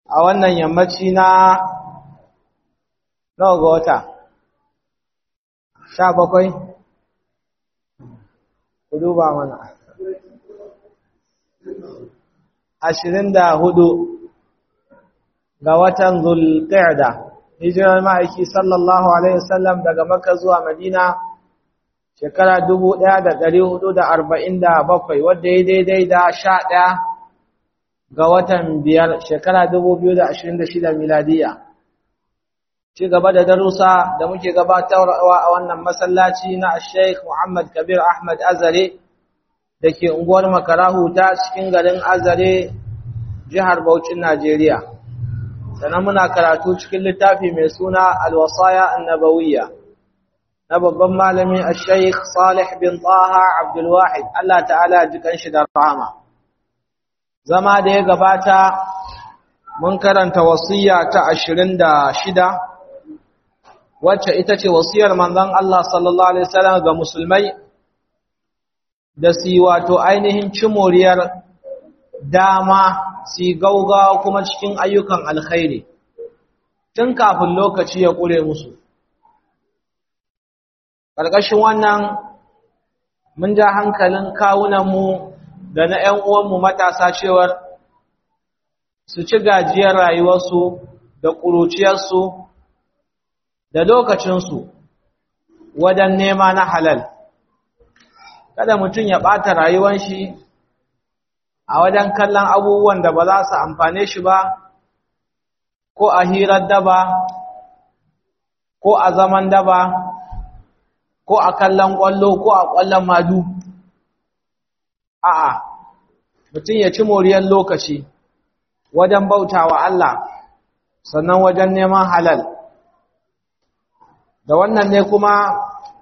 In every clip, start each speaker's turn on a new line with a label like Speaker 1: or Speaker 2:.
Speaker 1: a wannan yammaci na nawa ga wata sha bakwai ku duba mana ashirin da hudu ga watan zulqa'da hijirar ma'aiki sallallahu alaihi wasallam daga makka zuwa madina shekara 1447 wadda ya daidai da 11 ga watan biyar shekara 2026 miladiya ci gaba da darussa da muke gabatarwa a wannan masallaci na Sheikh Muhammad Kabir Ahmad Azare da ke unguwar Makarahu ta cikin garin Azare jihar Bauchin Najeriya sannan muna karatu cikin littafi mai suna Al-Wasaya An-Nabawiyya na babban malami Sheikh Salih bin Taha Abdul Wahid Allah ta'ala jikan shi da rahama zama da ya gabata mun karanta wasiya ta 26 wacce ita ce wasiyar manzon Allah sallallahu alaihi wasallam ga musulmai da su wato ainihin cimoriyar dama su gaugawa kuma cikin ayyukan alkhairi tun kafin lokaci ya ƙure musu ƙarƙashin wannan mun ja hankalin kawunanmu da na ‘yan uwanmu matasa cewar su ci gajiyar rayuwarsu da ƙuruciyarsu da lokacinsu wajen nema na halal kada mutum ya ɓata rayuwar shi a wajen kallon abubuwan da ba za su amfane shi ba ko a hirar daba ko a zaman daba ko a kallon ƙwallo ko a ƙwallon madu a'a mutum ya ci moriyar lokaci wajen bautawa Allah sannan wajen neman halal da wannan ne kuma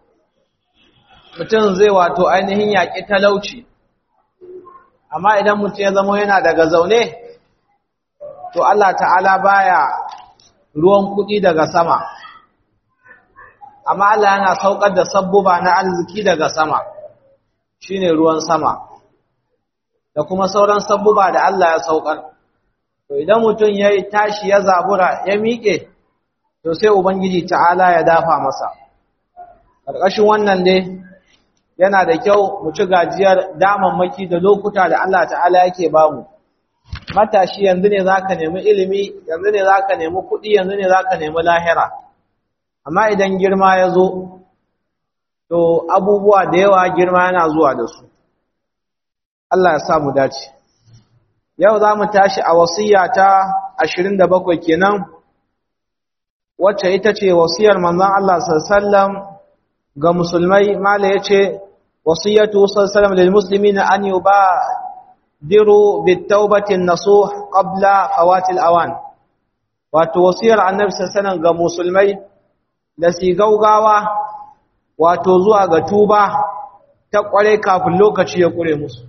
Speaker 1: mutum zai wato ainihin yaƙi talauci amma idan mutum ya zama yana daga zaune to Allah ta'ala baya ruwan kuɗi daga sama amma Allah yana saukar da sabbuba na arziki daga sama shine ruwan sama da kuma sauran sabbuba da Allah ya saukar to idan mutum ya tashi ya zabura ya miƙe to sai ubangiji ta'ala ya dafa masa ƙarƙashin wannan ne yana da kyau mu ci gajiyar damammaki da lokuta da Allah ta'ala yake bamu matashi yanzu ne zaka nemi ilimi yanzu ne zaka nemi kuɗi yanzu ne zaka nemi lahira amma idan girma ya zo to abubuwa da yawa girma yana zuwa da su Allah ya sa mu dace yau za mu tashi a wasiya ta 27 kenan wacce ita ce wasiyar manzon Allah sallallahu alaihi wasallam ga musulmai mala yace wasiyatu sallallahu lil muslimina an yubadiru bitawbati an-nasuh qabla fawati al-awan wato wasiyar annabi sallallahu ga musulmai da su gaugawa wato zuwa ga tuba ta kware kafin lokaci ya kure musu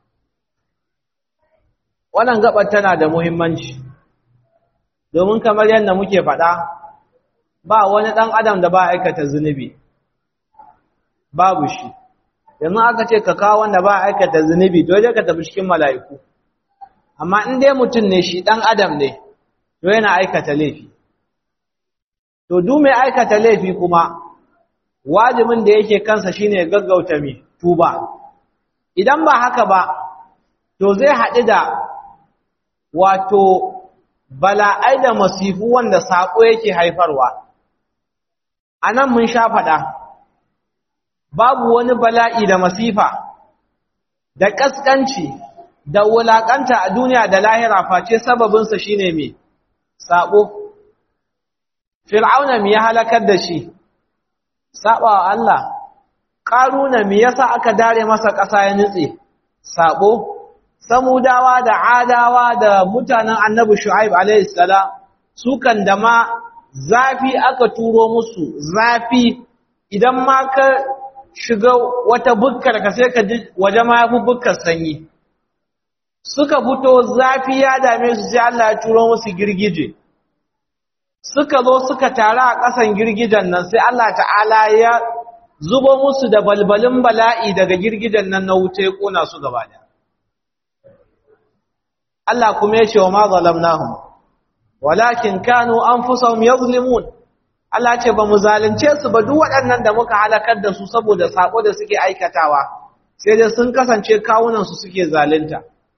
Speaker 1: wannan gabar tana da muhimmanci domin kamar yadda muke faɗa ba wani ɗan adam da ba aikata zunubi babu shi yanzu aka ce ka kawo wanda ba aikata zunubi dole ka tafi cikin mala'iku amma in dai mutum ne shi ɗan adam ne to yana aikata laifi to duk mai aikata laifi kuma wajibin da yake kansa shine gaggauta mai tuba idan ba haka ba to zai haɗu da wato bala'ai da masifu wanda saƙo yake haifarwa a nan mun sha faɗa babu wani bala'i da masifa da ƙasƙanci da wulaƙanta a duniya da lahira face sababinsa shi ne mai saɓo fir'auna mi ya halakar da shi saɓa wa Allah ƙaruna mi yasa aka dare masa ƙasa ya nutse saɓo samudawa da adawa da mutanen annabi shu'aib alaihi salam sukan da ma zafi aka turo musu zafi idan ma ka shiga wata bukkar ka sai ka ji waje ma yafi bukkar sanyi suka fito zafi ya dame su sai Allah ya turo musu girgije suka zo suka tare a ƙasan girgijen nan sai Allah ta'ala ya zubo musu da balbalin bala'i daga girgijen nan na wuta ya kona su gaba da Allah kuma ya ce wa ma zalamnahum walakin kanu anfusahum yazlimun Allah ce ba mu zalunce su ba duk waɗannan da muka halakar da su saboda sako da suke aikatawa sai dai sun kasance kawunan su suke zalunta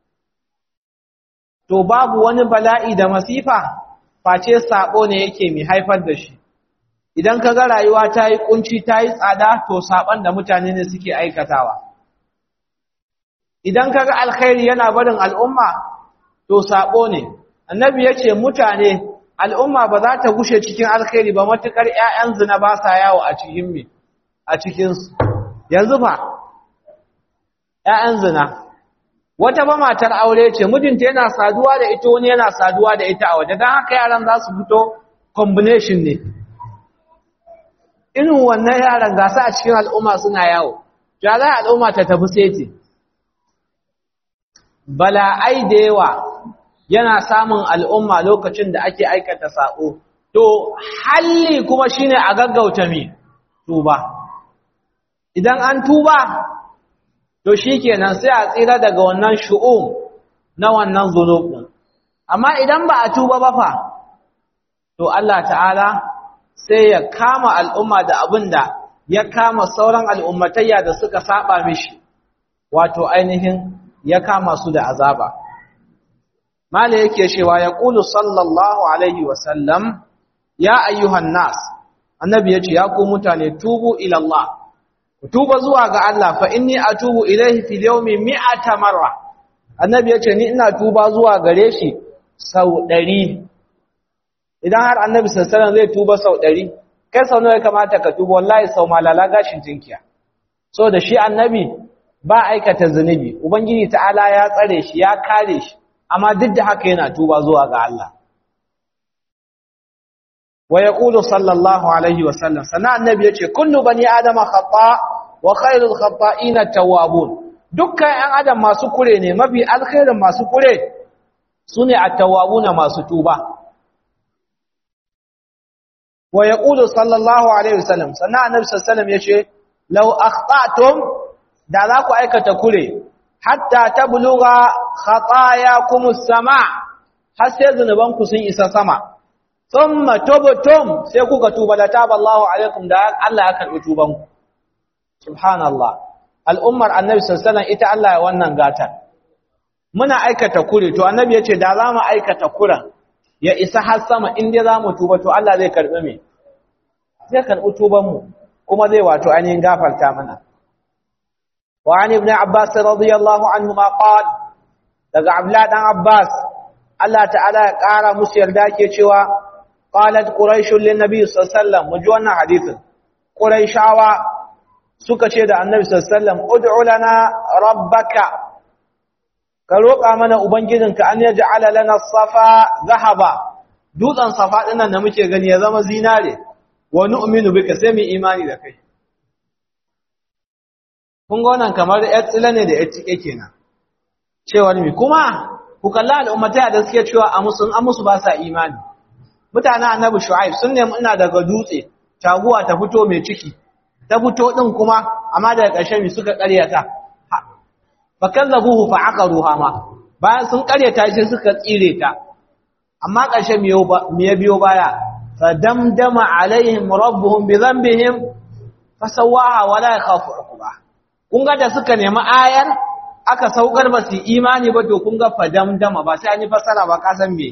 Speaker 1: to babu wani bala'i da masifa face sako ne yake mai haifar da shi idan ka ga rayuwa ta yi kunci ta yi tsada to saban da mutane ne suke aikatawa idan ka ga alkhairi yana barin al'umma to sako ne annabi ya ce mutane al'umma ba za ta gushe cikin alkhairi ba matuƙar ‘ya'yan zina ba sa yawo a cikin mi a cikinsu yanzu ba ‘ya'yan zina wata ba matar aure ce mijinta yana saduwa da ita wani yana saduwa da ita a waje don haka yaran za su fito combination ne irin wannan yaran gasa a cikin al'umma suna yawo ya za al'umma ta tafi seti bala'ai da yawa yana samun al'umma lokacin da ake aikata saƙo, to halli kuma shine a gaggauta mi tuba. Idan an tuba, to shi kenan sai a tsira daga wannan shu'um na wannan zunubin. Amma idan ba a tuba ba fa, to Allah ta'ala sai ya kama al'umma da abin da ya kama sauran al'ummatayya da suka saba mishi, wato ainihin ya kama su da azaba. mala yake cewa ya ƙulu sallallahu alaihi wasallam ya ayyuhan nas annabi ya ce ya ku mutane tubu ilallah ku tuba zuwa ga Allah fa inni atubu ilaihi fil yawmi mi'ata marra annabi ya ce ni ina tuba zuwa gare shi sau ɗari idan har annabi sallallahu zai tuba sau ɗari kai sau nawa ya kamata ka tuba wallahi sau malala gashin jinkiya so da shi annabi ba aikata zunubi ubangiji ta'ala ya tsare shi ya kare shi amma duk da haka yana tuba zuwa ga Allah wa yaqulu sallallahu alaihi wa sallam sana annabi yace kullu bani adama khata wa khairul khata'ina tawwabun dukkan ɗan adam masu kure ne mafi alkhairin masu kure sune at-tawwabuna masu tuba wa yaqulu sallallahu alaihi wa sallam sana annabi sallallahu alaihi wa sallam yace law akhta'tum da za ku aikata kure hatta tabluga khatayakum as-sama har sai zunubanku sun isa sama thumma tubtum sai kuka tuba la taballahu alaikum da Allah ya karbi tubanku subhanallah al'ummar annabi sallallahu alaihi ita Allah ya wannan gatan muna aikata kure to annabi yace da za mu aikata kuran ya isa har sama in dai za mu tuba to Allah zai karbi me zai karbi tuban mu kuma zai wato ainihin gafarta mana وعن ابن عباس رضي الله عنهما قال daga Abdullah dan Abbas Allah ta'ala ya ƙara musu yarda ke cewa qalat quraish lin nabi sallallahu alaihi wasallam muji wannan hadisin quraishawa suka ce da annabi sallallahu alaihi wasallam ud'u lana rabbaka ka roƙa mana ubangijinka an yaj'ala lana safa zahaba dutsen safa dinnan da muke gani ya zama zinare wa nu'minu bika sai mu imani da kai kun ga wannan kamar ‘yar tsila ne da ‘yar cike kenan cewar mi kuma ku kalla al'ummatai da suke cewa a musu an musu ba sa imani mutanen annabi shu'aib sun nemi ina daga dutse taguwa ta fito mai ciki ta fito din kuma amma daga ƙarshe mi suka ƙaryata fa kallabuhu fa aqaruha ma bayan sun ƙaryata shi suka tsire ta amma ƙarshe mi ya biyo baya fa damdama alaihim rabbuhum bi dhanbihim fasawaha wala yakhafu uqba kun ga da suka nemi ayar aka saukar ba su imani ba to kun ga fadamdama ba sai an yi fasara ba ka san me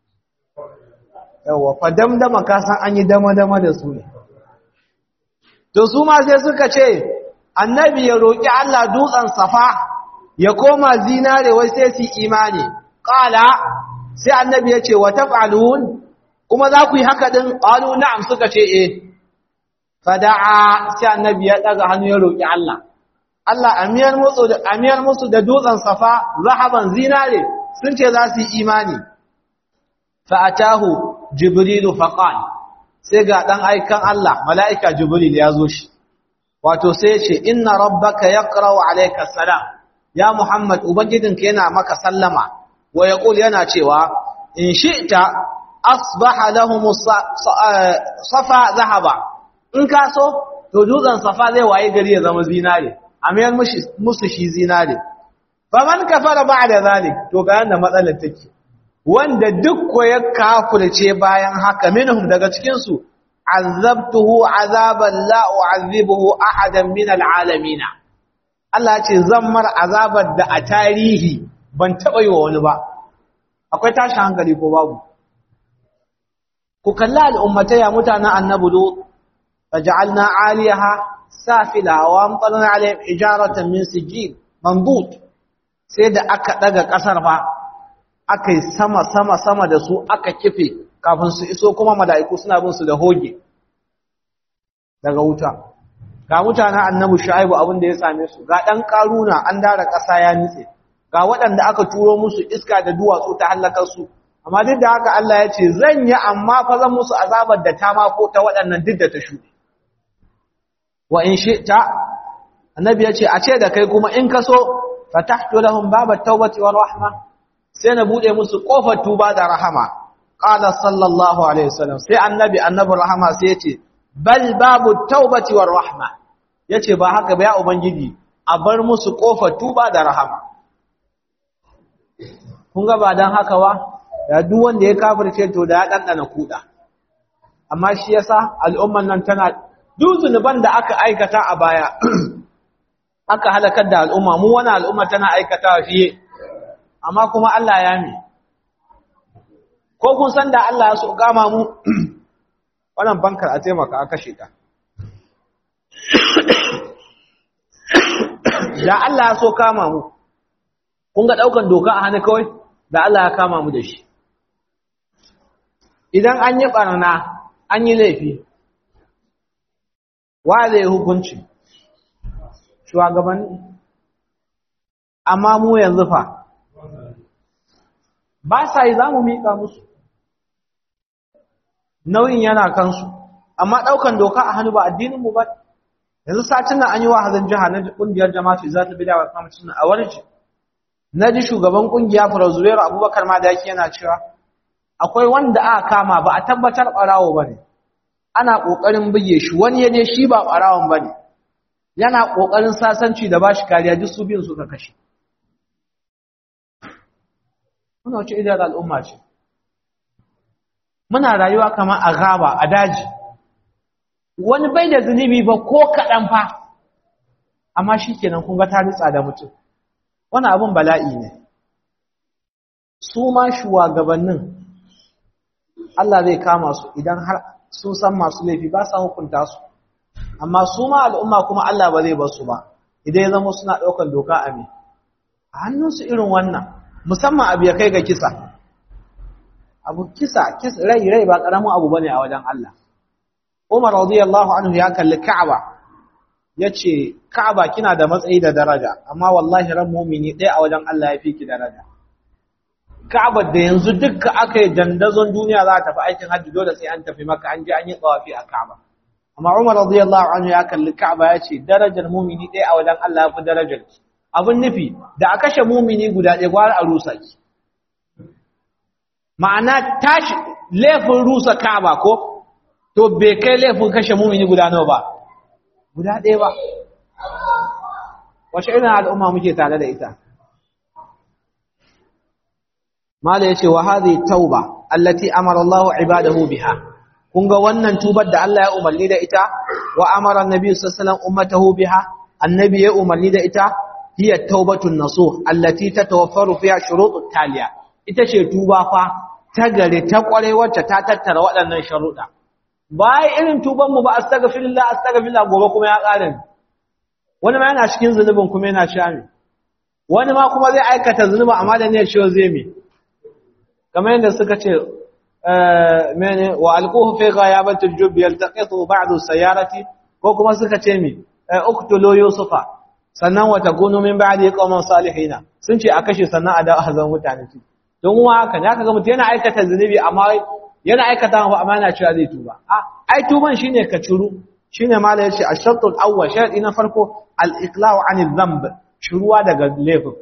Speaker 1: yawa fadamdama ka san an yi dama-dama da su ne to su ma sai suka ce annabi ya roƙi Allah dutsen safa ya koma zinare wai sai su imani qala sai annabi ya ce wa taf'alun kuma za ku yi haka din qalu na'am suka ce eh fada'a sai annabi ya daga hannu ya roƙi Allah Allah amiyar musu da amiyar musu da dutsen safa zahaban zinare sun ce za su yi imani fa atahu jibrilu faqal sai ga dan aikan Allah malaika jibril ya zo shi wato sai ya ce inna rabbaka yaqra'u alayka salam ya muhammad ubangijinka yana maka sallama wa yaqul yana cewa in shi'ta asbaha lahum safa zahaba in ka so to dutsen safa zai waye gari ya zama zinare amiyar musu shi zinare faman kafara ba'da zalik to ga yanda matsalar take wanda duk ko ya kafirce bayan haka minhum daga cikin su azabtuhu azaban la u'azzibuhu ahadan min al'alamin Allah ce zan mar azabar da a tarihi ban taba yi wa wani ba akwai tashi hankali ko babu ku kalla al'ummatai ya mutanen annabi lut faj'alna 'aliyaha safila wa amtarna 'alayhim hijaratan min sijil mandud sai da aka daga kasar ba akai sama sama sama da su aka kife kafin su iso kuma mala'iku suna bin su da hoge daga wuta ga mutanen annabi shu'aibu abin da ya same su ga dan karuna an dara kasa ya nitse ga waɗanda aka turo musu iska da duwatsu ta halakar su amma duk da haka Allah ya ce zan yi amma fa zan musu azabar da ta ma ko ta waɗannan duk da ta shuɗe wa in shi'ta annabi ya ce a ce da kai kuma in ka so fatahtu lahum babat tawbati war rahma sai na bude musu kofar tuba da rahama qala sallallahu alaihi wasallam sai annabi annabi rahama sai ya ce bal babu tawbati war rahma yace ba haka ba ya ubangiji a bar musu kofar tuba da rahama kun ga ba dan haka ba da duk wanda ya kafirce to da ya dandana kuda amma shi yasa al'umman nan tana duk zunuban da aka aikata a baya aka halakar da al'umma mu wani al'umma tana aikata fiye amma kuma Allah ya mi ko kun san da Allah ya so gama mu wannan bankar a taimaka a kashe ta da Allah ya so kama mu kun ga daukan doka a hannu kawai da Allah ya kama mu da shi idan an yi barna an yi laifi wa zai hukunci shugabanni amma mu yanzu fa ba sa yi za mu miƙa musu nauyin yana kansu amma ɗaukan doka a hannu ba addininmu ba yanzu satin nan an yi wahazin jiha na ƙungiyar jama'atu za ta bida wa kamacin a warji na ji shugaban ƙungiya farazuriyar abubakar ma da yake yana cewa akwai wanda aka kama ba a tabbatar ɓarawo ba ne ana ƙoƙarin buge shi wani ya ne shi ba ɓarawon ba ne yana ƙoƙarin sasanci da ba shi kariya duk su biyun suka kashe muna wace idar al'umma ce muna rayuwa kamar a gaba a daji wani bai da zunubi ba ko kaɗan fa amma shi kenan kun ga ta ritsa da mutum wani abin bala'i ne su ma shugabannin Allah zai kama su idan har sun san masu laifi ba sa hukunta su amma su ma al'umma kuma Allah ba zai basu ba idan ya zama suna ɗaukar doka a me a hannunsu irin wannan musamman abu ya kai ga kisa abu kisa kisa rai rai ba ƙaramin abu bane a wajen Allah Umar radiyallahu anhu ya kalli Ka'aba yace Ka'aba kina da matsayi da daraja amma wallahi ran mu'mini ɗaya a wajen Allah ya fi ki daraja Ka'aba da yanzu dukka aka yi dandazon duniya za ta tafi aikin hajji dole sai an tafi maka an je an yi tsawafi a Ka'aba amma Umar radiyallahu anhu ya kalli Ka'aba ya ce darajar mumini ɗaya a wajen Allah ya fi darajar ki abin nufi da a kashe mumini guda ɗaya gwara a rusa ki ma'ana tashi laifin rusa Ka'aba ko to bai kai laifin kashe mumini guda nawa ba guda ɗaya ba wace irin al'umma muke tare da ita mala yace wa hadhihi tauba allati amara Allahu ibadahu biha kun ga wannan tubar da Allah ya umarni da ita wa amara annabi sallallahu alaihi wasallam ummatahu biha annabi ya umarni da ita hiya taubatun nasuh allati tatawaffaru fiha shurutut taliya ita ce tuba fa ta gare ta kware wacce ta tattara waɗannan sharuɗa bai irin tuban mu ba astaghfirullah astaghfirullah gobe kuma ya ƙare wani ma yana cikin zunubin kuma yana shami wani ma kuma zai aikata zunubi amma da ne ciwo zai mi kamar yadda suka ce mene wa alquhu fi ghayabati al-jubb yaltaqitu ba'du sayarati ko kuma suka ce mi uqtulu yusufa sannan wa takunu min ba'di qauman salihina sun ce a kashe sannan a da hazan mutane su don wa haka ne aka ga mutum yana aikata zunubi amma yana aikata ba amma yana cewa zai tuba a ai tuban shine ka ciru shine mala yace ash-shart al-awwal sharadi na farko al-iqla'u 'anil dhanb shuruwa daga laifin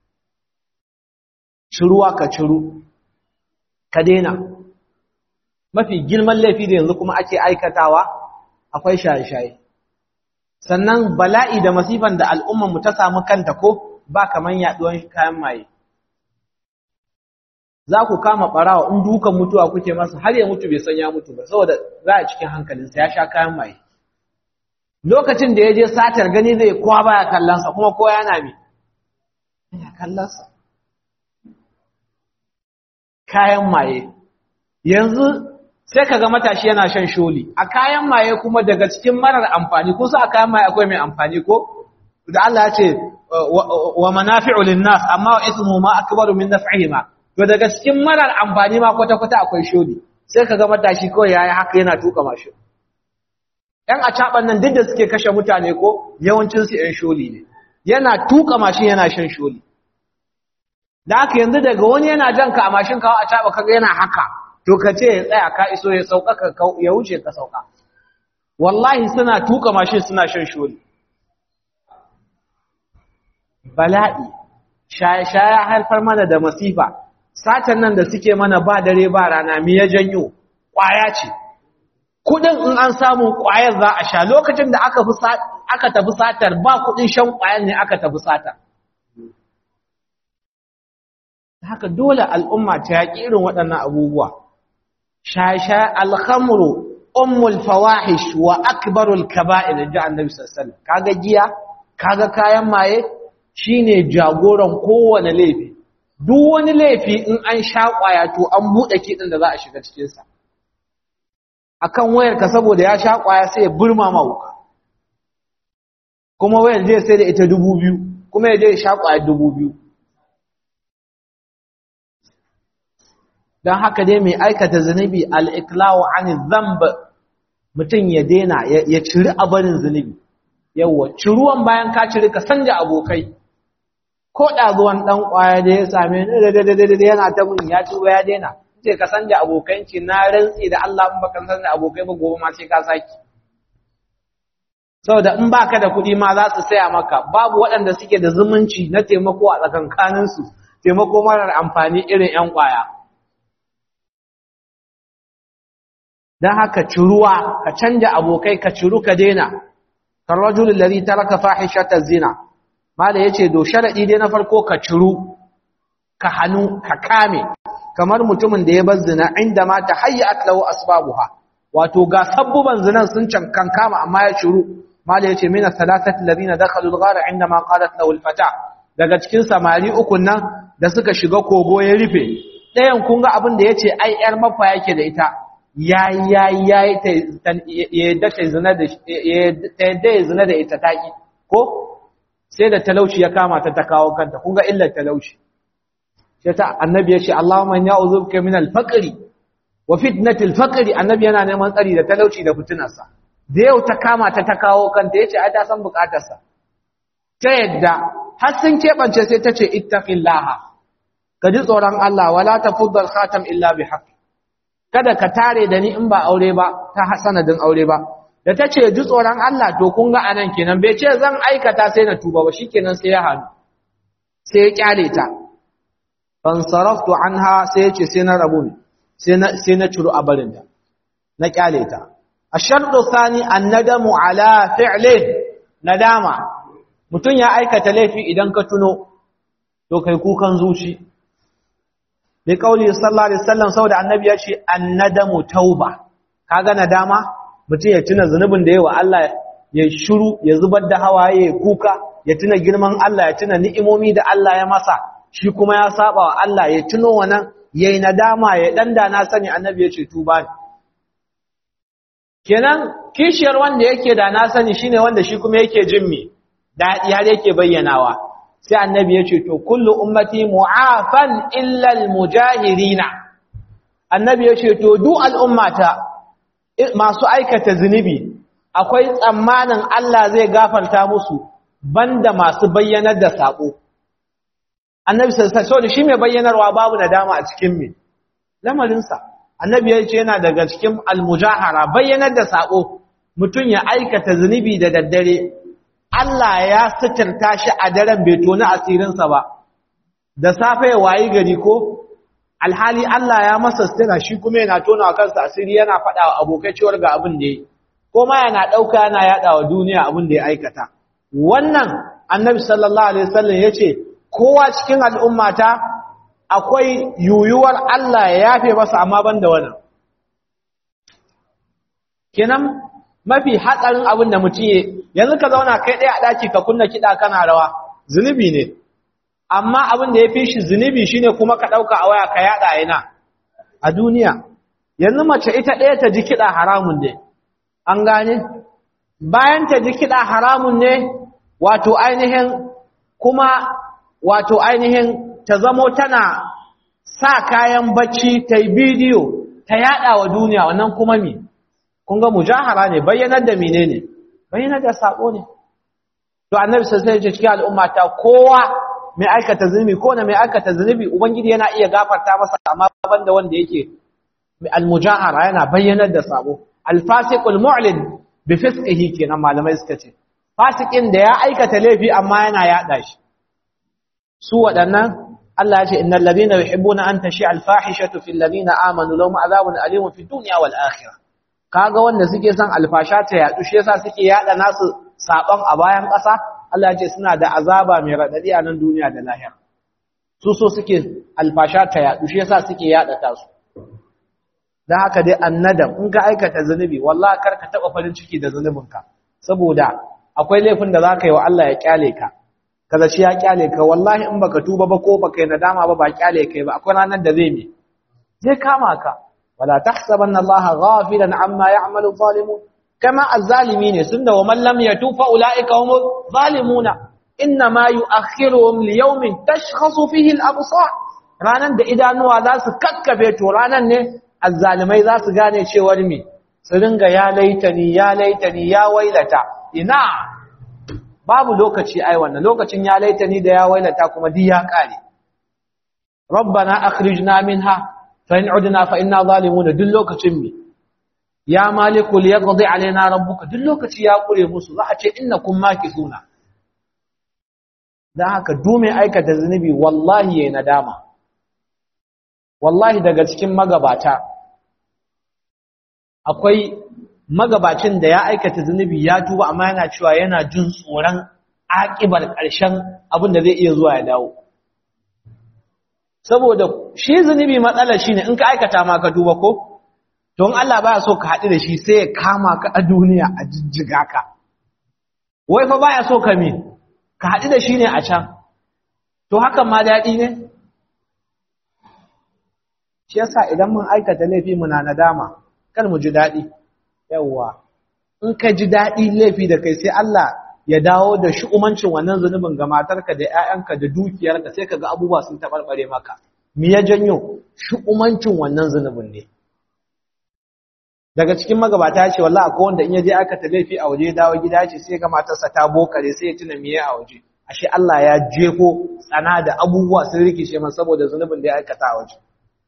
Speaker 1: shuruwa ka ciru ka daina mafi girman laifi da yanzu kuma ake aikatawa akwai shaye-shaye sannan bala'i da masifan da al'ummanmu ta samu kanta ko ba kaman yaduwan kayan maye za ku kama ɓarawa in dukan mutuwa kuke masa har ya mutu bai san ya mutu ba saboda za a cikin hankalinsa ya sha kayan maye lokacin da ya je satar gani zai kowa baya kallonsa kuma kowa yana me yana kallonsa kayan maye yanzu sai kaga matashi yana shan sholi a kayan maye kuma daga cikin marar amfani kusa a kayan maye akwai mai amfani ko da Allah ya ce wa manafi'u linnas amma wa ismu ma akbaru min naf'ihima to daga cikin marar amfani ma kwata kwata akwai sholi sai kaga matashi kawai yayi haka yana tuka mashin ‘yan acaɓan nan duk da suke kashe mutane ko yawancinsu ‘yan sholi ne, yana tuka mashin yana shan sholi. Da haka yanzu daga wani yana jan ka a mashin kawo acaɓa kaga yana haka, to ka ce ya tsaya ka iso ya sauka ya wuce ka sauka. Wallahi suna tuka mashin suna shan sholi. Bala'i, shaya haifar mana da masifa, satan nan da suke mana ba dare ba rana mi ya janyo, ƙwaya ce. kudin in an samu ƙwayar za a sha lokacin da aka fi aka tafi satar ba kudin shan ƙwayar ne aka tafi satar haka dole al'umma ta yaƙi irin waɗannan abubuwa shasha alhamru ummul fawahish wa akbarul kaba'ir da annabi sallallahu alaihi kaga giya kaga kayan maye shine jagoran kowane laifi duk wani laifi in an sha ƙwaya to an buɗe kiɗin da za a shiga cikin sa akan wayarka saboda ya sha kwaya sai ya burma mauka kuma wayar zai sai da ita dubu biyu kuma ya je ya sha kwaya dubu biyu don haka dai mai aikata zunubi al'iklawo an zamba mutum ya dena ya ciri abarin zunubi yawwa ciruwan bayan ka ciri ka sanja abokai ko ɗazuwan ɗan kwaya da ya same ni yana ta mun ya tuba ya dena ce ka sanja abokanci na rantsi da Allah in baka san da abokai ba gobe ma sai ka saki saboda in baka da kuɗi ma za su saya maka babu waɗanda suke da zumunci na taimako a tsakankanin su taimako marar amfani irin ƴan ƙwaya dan haka ciruwa ka canja abokai ka ciru ka daina kan rajulul ladhi taraka fahishata zina mala yace do sharadi dai na farko ka ciru ka hanu ka kame kamar mutumin da ya bar zina inda ma ta hayyat lahu asbabuha wato ga sabbuban zinan sun cankan kama amma ya shiru mala yace min thalathati alladhina dakhalu al-ghar inda ma qalat lahu al-fata daga cikin samari uku nan da suka shiga kogo ya rufe ɗayan kun ga abin da yace ai yar mafa yake da ita yayi yayi yayi ta yadda ta zina da ta yadda zina da ita taki ko sai da talauci ya kama ta ta kawo kanta kun ga illar talauci sai ta annabi ya ce Allahumma ya uzubka min al-faqri wa fitnati al-faqri annabi yana neman tsari da talauci da fitinarsa da yau ta kama ta ta kawo kanta yace ai ta san bukatarsa ta yadda har sun kebance sai ta ce ittaqillaha ka ji tsoron Allah wala tafuddal khatam illa bi haqq kada ka tare da ni in ba aure ba ta sanadin aure ba da ta ce ji tsoron Allah to kun ga anan kenan bai ce zan aikata sai na tuba ba shikenan sai ya hannu sai ya kyale ta fansaraftu anha sai yace sai na rabu ne sai na sai na ciro a barinta na kyale ta ashartu thani annadamu ala fi'li nadama mutun ya aikata laifi idan ka tuno to kai kukan zuci bi kauli sallallahu alaihi wasallam saboda annabi ya ce annadamu tauba kaga nadama mutun ya tuna zunubin da yawa Allah ya shiru ya zubar da hawaye ya kuka ya tuna girman Allah ya tuna ni'imomi da Allah ya masa shi kuma ya saba wa Allah ya tuno wannan yayi nadama ya danda na sani annabi ya ce tuba ne kenan kishiyar wanda yake da na sani shine wanda shi kuma yake jin me dadi har yake bayyanawa sai annabi ya ce to kullu ummati mu'afan illa almujahirina annabi ya ce to duk al'ummata masu aikata zunubi akwai tsammanin Allah zai gafarta musu banda masu bayyanar da sako annabi sallallahu alaihi shi mai bayyanarwa babu nadama a cikin me lamarinsa annabi ya ce yana daga cikin almujahara bayyanar da sako mutum ya aikata zunubi da daddare Allah ya suturta shi a daren bai tona asirinsa ba da safe ya wayi gari ko alhali Allah ya masa sutura shi kuma yana tona wa kansa asiri yana faɗa wa abokai cewar ga abin da ya ko ma yana ɗauka yana yaɗa wa duniya abin da ya aikata wannan annabi sallallahu alaihi wasallam ya ce kowa cikin al'ummata akwai yuyuwar Allah ya yafe masa amma ban da wannan kenan mafi hatsarin abin da mutum ya yanzu ka zauna kai ɗaya a ɗaki ka kunna kiɗa kana rawa zunubi ne amma abin da ya fi shi zunubi shine kuma ka ɗauka a waya ka yaɗa yana a duniya yanzu mace ita ɗaya ta ji kiɗa haramun ne an gane bayan ta ji kiɗa haramun ne wato ainihin kuma wato ainihin ta zamo tana sa kayan bacci ta yi bidiyo ta yaɗa wa duniya wannan kuma mi kun ga mujahara ne bayyanar da mine ne bayyanar da sabo ne to annabi sai ya ce cikin al'umma ta kowa mai aikata zunubi ko na mai aikata zunubi ubangiji yana iya gafarta masa amma banda wanda yake al-mujahara yana bayyanar da sabo al-fasiqul mu'lin bi fisqihi kenan malamai suka ce fasikin da ya aikata laifi amma yana yada shi su waɗannan Allah ya ce innal ladina yuhibbuna an tashi al-fahishatu fil ladina amanu lahum adhabun alimun fid dunya wal akhirah kaga wanda suke son alfasha ta yadu shi yasa suke yada nasu saban a bayan ƙasa Allah ya ce suna da azaba mai radadi a nan duniya da lahira su so suke alfasha ta yadu shi yasa suke yada ta su dan haka dai annadam in ka aikata zanubi wallahi kar ka taba farin ciki da zanubinka saboda akwai laifin da zaka yi wa Allah ya kyale ka kaza shi ya kyale ka wallahi in baka tuba ba ko baka yi nadama ba ba kyale kai ba akwai ranar da zai me zai kama ka wala tahsabanna Allah ghafilan amma ya'malu zalimun kama azzalimin sunna wa man lam yatub fa ulaika humuz zalimuna inma yu'akhiruhum li yawmin tashkhasu fihi al-absar ranan da idanuwa za su kakkafe to ranan ne azzalimai za su gane cewar me su ringa ya laitani ya laitani ya wailata ina babu lokaci ai wannan lokacin ya laitani da ya wailata kuma duk ya kare rabbana akhrijna minha fa in udna fa inna zalimun duk lokacin mi ya maliku liyaqdi alaina rabbuka duk lokaci ya kure musu za a ce innakum makithuna dan haka dume aikata zunubi wallahi yayin nadama wallahi daga cikin magabata akwai magabacin da ya aikata zunubi ya tuba amma yana cewa yana jin tsoron akibar ƙarshen abin da zai iya zuwa ya dawo saboda shi zunubi matsalar shi ne in ka aikata ma ka tuba ko don Allah baya so ka haɗu da shi sai ya kama ka a duniya a jijjiga ka wai fa baya so ka me ka haɗu da shi ne a can to hakan ma daɗi ne shi yasa idan mun aikata laifi muna nadama kar mu ji daɗi yawwa in ka ji daɗi laifi da kai sai Allah ya dawo da umancin wannan zunubin ga matarka da ƴaƴanka da dukiyarka sai kaga abubuwa sun tabarbare maka me ya janyo umancin wannan zunubin ne daga cikin magabata ya ce wallahi akwai wanda in ya je aka ta laifi a waje dawo gida ce sai ga matarsa ta bokare sai ya tuna miye a waje ashe Allah ya jefo tsana da abubuwa sun rikice masa saboda zunubin da ya aikata a waje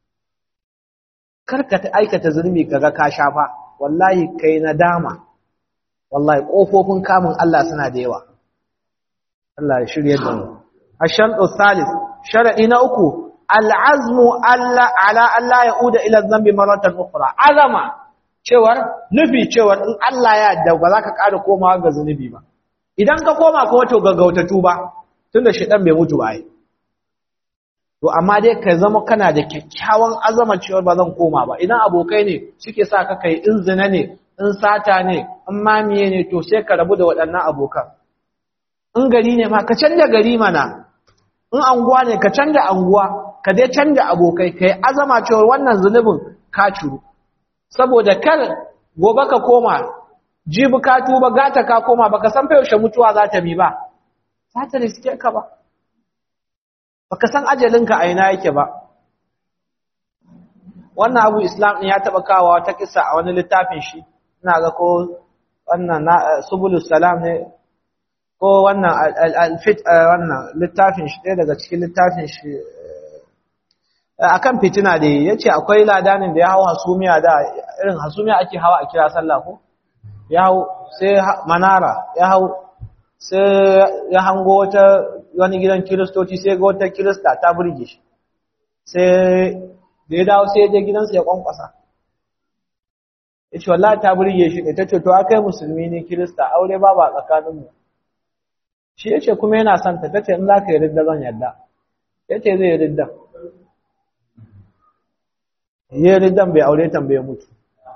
Speaker 1: karka ta aikata zunubi kaga ka shafa wallahi kai nadama wallahi kofofin kamun Allah suna da yawa Allah ya shirye da mu ashantu salis shar'i na uku al'azmu alla ala alla yauda ila dhanbi maratan ukhra azama cewar nufi cewar in Allah ya yarda ba za ka ƙara komawa ga zunubi ba idan ka koma kuma to gaggauta tuba tunda shedan bai mutu ba ai to amma dai ka zama kana da kyakkyawan azama cewar ba zan koma ba idan abokai ne suke sa ka kai in zina ne in sata ne in mamiye ne to sai ka rabu da waɗannan abokan in gari ne ma ka canja gari mana in anguwa ne ka canja anguwa ka dai canja abokai kai azama cewar wannan zunubin ka curu saboda kar gobe ka koma jibi ka tuba gata ka koma baka san fa yaushe mutuwa za ta bi ba za ta riske ka ba baka san ajalinka a ina yake ba wannan abu islam ne ya taba kawo wata kissa a wani littafin shi ina ga ko wannan subulus salam ne ko wannan alfit wannan littafin shi ɗaya daga cikin littafin shi akan fitina da yace akwai ladanin da ya hawo hasumiya da irin hasumiya ake hawa a kira sallah ko ya hawo sai manara ya hawo sai ya hango wata wani gidan kiristoci sai ga wata kirista ta burge shi sai da ya dawo sai ya je gidansa ya kwankwasa ya ce wallahi ta burge shi ne ta ce to akai musulmi ne kirista aure ba ba tsakaninmu shi ya ce kuma yana son ta ta ce in za ka yi ridda zan yadda ya ce zai yi ridda ya ridan bai aure tambaye mutu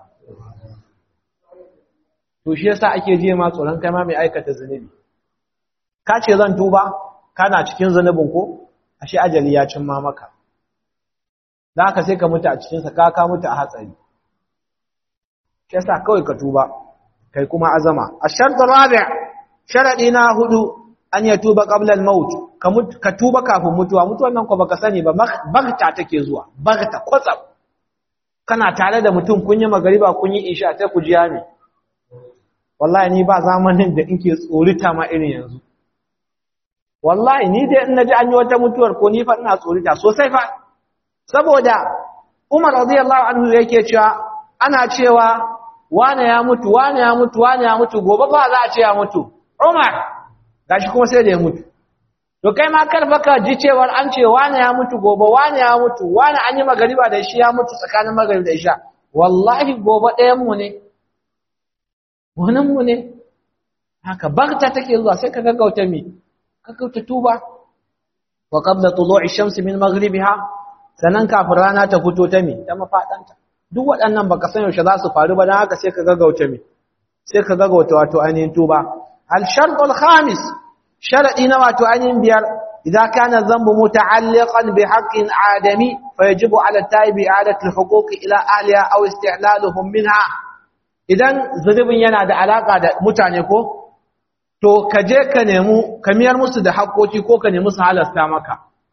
Speaker 1: to shi yasa ake je ma tsoron kai ma mai aikata zunubi ka ce zan tuba kana cikin zunubin ko ashe ajali ya cin ma maka da haka sai ka mutu a cikin sa ka ka mutu a hatsari shi yasa kawai ka tuba kai kuma azama ash-shart rabi' sharadi na hudu an ya tuba qabla al-maut ka tuba kafin mutuwa mutuwan nan ko baka sani ba bagta take zuwa bagta kwatsam kana tare da mutum kun yi magariba kun yi isha sai ku jiya ne wallahi ni ba zamanin da inke tsorita ma irin yanzu wallahi ni dai in naji an yi wata mutuwar ko ni fa ina tsorita sosai fa saboda Umar radiyallahu anhu yake cewa ana cewa wane ya mutu wane ya mutu wane ya mutu gobe ba za a ce ya mutu Umar gashi kuma sai da ya mutu to kai ma karfa ka ji cewar an ce wane ya mutu gobe wane ya mutu wane an yi magariba da shi ya mutu tsakanin magariba da isha wallahi gobe ɗayan mu ne wannan mu ne haka bagta take zuwa sai ka gaggauta mi ka gaggauta tuba wa qabla tulu'i shamsi min maghribiha sanan kafin rana ta fito ta mi ta mafadanta duk waɗannan baka san yaushe za su faru ba dan haka sai ka gaggauta mi sai ka gaggauta wato ainihin tuba al shartul khamis sharadi na wato ainihin biyar idza kana dhanbu muta'alliqan bi haqqin adami fayajibu ala taibi i'adatu al huquq ila ahliha aw isti'laluhum minha idan zunubin yana da alaka da mutane ko to ka je ka nemi ka miyar musu da haƙoƙi ko ka nemi su halasta maka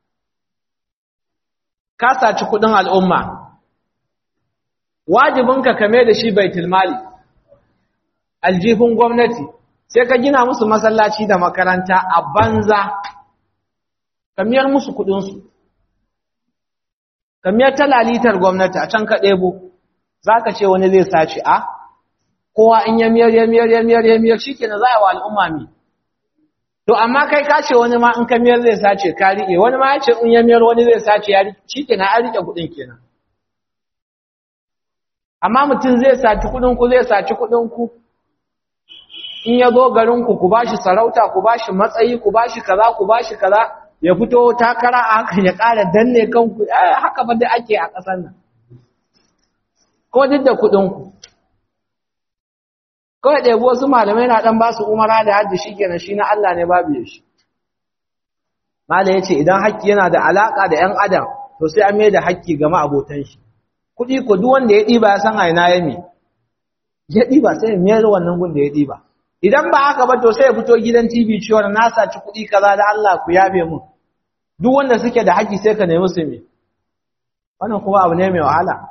Speaker 1: ka saci kuɗin al'umma wajibinka ka mai da shi baitul mali aljihun gwamnati sai ka gina musu masallaci da makaranta a banza ka miyar musu kuɗinsu ka miyar talalitar gwamnati a can ka ɗebo za ka ce wani zai sace a kowa in ya miyar ya miyar ya miyar ya miyar shikenan za a wa al'umma mi to amma kai ka ce wani ma in ka miyar zai sace ka rike wani ma ya ce in ya miyar wani zai sace ya rike shikenan an rike kuɗin kenan amma mutum zai saci kuɗin ku zai saci kuɗin ku in ya zo garin ku ku bashi sarauta ku bashi matsayi ku bashi kaza ku bashi kaza ya fito takara a hakan ya ƙara danne kanku haka ba da ake a ƙasar nan ko duk da kuɗin ku kawai ɗebi wasu malamai na ɗan ba su umara da hajji shi kenan shi na Allah ne babu ya shi mala ya ce idan haƙƙi yana da alaƙa da ‘yan adam to sai an mai da haƙƙi ga ma'abotan shi kuɗi ko duk wanda ya ɗiba ya san aina ya mi ya ɗiba sai ya mayar wannan gun da ya ɗiba idan ba haka ba to sai ya fito gidan tv cewa na saci kuɗi kaza da Allah ku yabe mun duk wanda suke da haƙƙi sai ka nemi su me wannan kuma abu ne mai wahala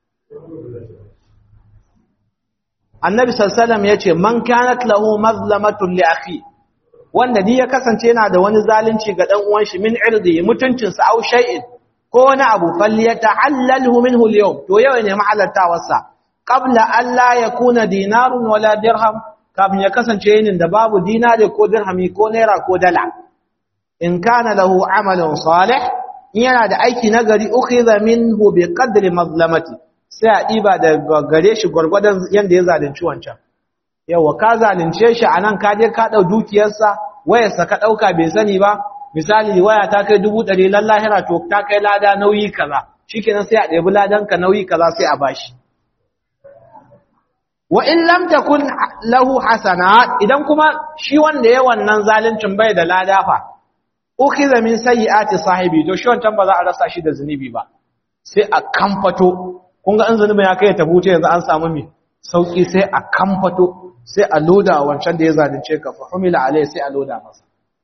Speaker 1: annabi sallallahu ya ce man kanat lahu mazlamatun li akhi wanda ni ya kasance yana da wani zalunci ga dan uwan shi min irdi mutuncin sa au shay'in ko wani abu falyata'allalhu minhu al-yawm to yau ne mahalartawar sa qabla an la yakuna dinarun wala dirham kafin ya kasance yin da babu dinari ko dirhami ko naira ko dala in kana lahu amalun salih in yana da aiki nagari ukhiza minhu bi qadri mazlamati sai a ɗiba da gare shi gwargwadon yadda ya zalunci wancan yawa ka zalunce shi a nan ka je ka ɗau dukiyarsa wayarsa ka ɗauka bai sani ba misali waya ta kai dubu ɗari lallahira to ta kai lada nauyi kaza shi kenan sai a ɗebi ladanka nauyi kaza sai a bashi wa in lam takun lahu hasana idan kuma shi wanda ya wannan zaluncin bai da lada fa ukhiza min sayyiati sahibi to shi wancan ba za a rasa shi da zunubi ba sai a kamfato kun ga an zunubi ya kai ta huce yanzu an samu mi sauki sai a kamfato sai a loda wancan da ya zalunce ka fa humila alai sai a loda masa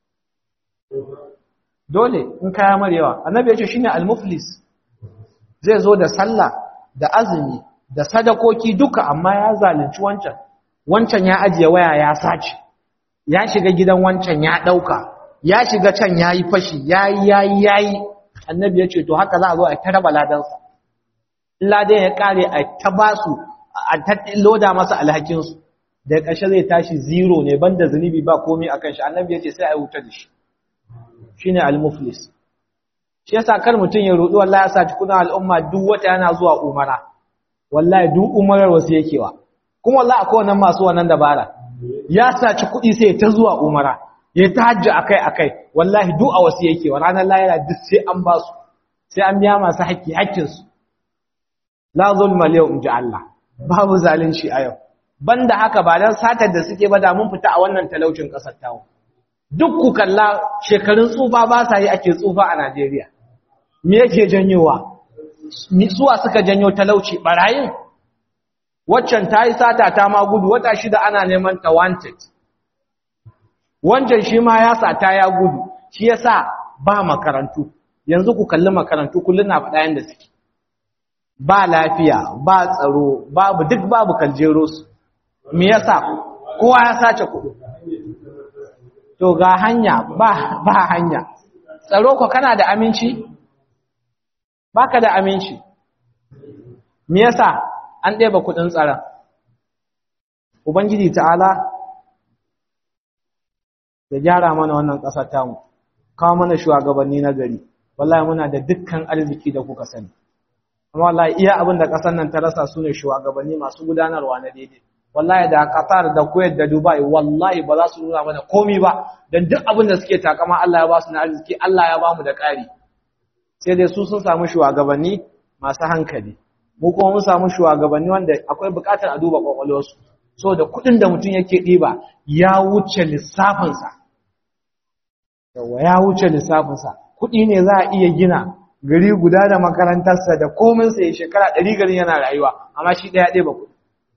Speaker 1: dole in kaya marewa annabi ya ce shine al-muflis zai zo da sallah da azumi da sadakoki duka amma ya zalunci wancan wancan ya ajiye waya ya sace ya shiga gidan wancan ya dauka ya shiga can yayi fashi yayi yayi yayi annabi ya ce to haka za a zo a taraba ladansa ladan ya kare a ta basu a ta loda masa alhakinsu da ƙarshe zai tashi zero ne banda zunubi ba komai akan shi annabi ya ce sai a wuta da shi shine al-muflis shi yasa kar mutun ya rudi wallahi ya saci kudin al'umma duk wata yana zuwa umara wallahi duk umarar wasu yake wa kuma wallahi akwai wannan masu wannan dabara ya saci kudi sai ta zuwa umara ya ta hajji akai akai wallahi duk a wasu yake wa ranar lahira duk sai an ba su sai an biya masu haƙƙi haƙƙin su la zulma yau inji Allah babu zalunci a yau banda haka ba dan satar da suke ba da mun fita a wannan talaucin kasar tawo duk ku kalla shekarun tsufa ba sa yi ake tsufa a Najeriya me yake janyowa suwa suka janyo talauci barayin waccan ta yi sata ta ma gudu wata shida ana neman ta wanted wancan shi ma ya sata ya gudu shi yasa ba makarantu yanzu ku kalli makarantu kullun na faɗa yanda suke ba lafiya ba tsaro babu duk babu kaljero su me yasa kowa ya sace kuɗi to ga hanya ba ba hanya tsaro ko kana da aminci baka da aminci me yasa an ɗeba kuɗin tsaron ubangiji ta'ala ya gyara mana wannan ƙasar tamu kawo mana shugabanni na gari wallahi muna da dukkan arziki da kuka sani amma wallahi iya abin da ƙasar nan ta rasa su ne shugabanni masu gudanarwa na daidai wallahi da Qatar da Kuwait da Dubai wallahi ba za su nuna mana komi ba dan duk abin da suke takama Allah ya ba su na arziki Allah ya ba mu da ƙari sai dai su sun samu shugabanni masu hankali mu kuma mun samu shugabanni wanda akwai buƙatar a duba kwakwalwarsu so da kuɗin da mutum yake ɗiba ya wuce lissafinsa yawa ya wuce lissafinsa kuɗi ne za a iya gina gari guda da makarantarsa da kominsa ya shekara ɗari garin yana rayuwa amma shi ɗaya ɗaya ba kuɗi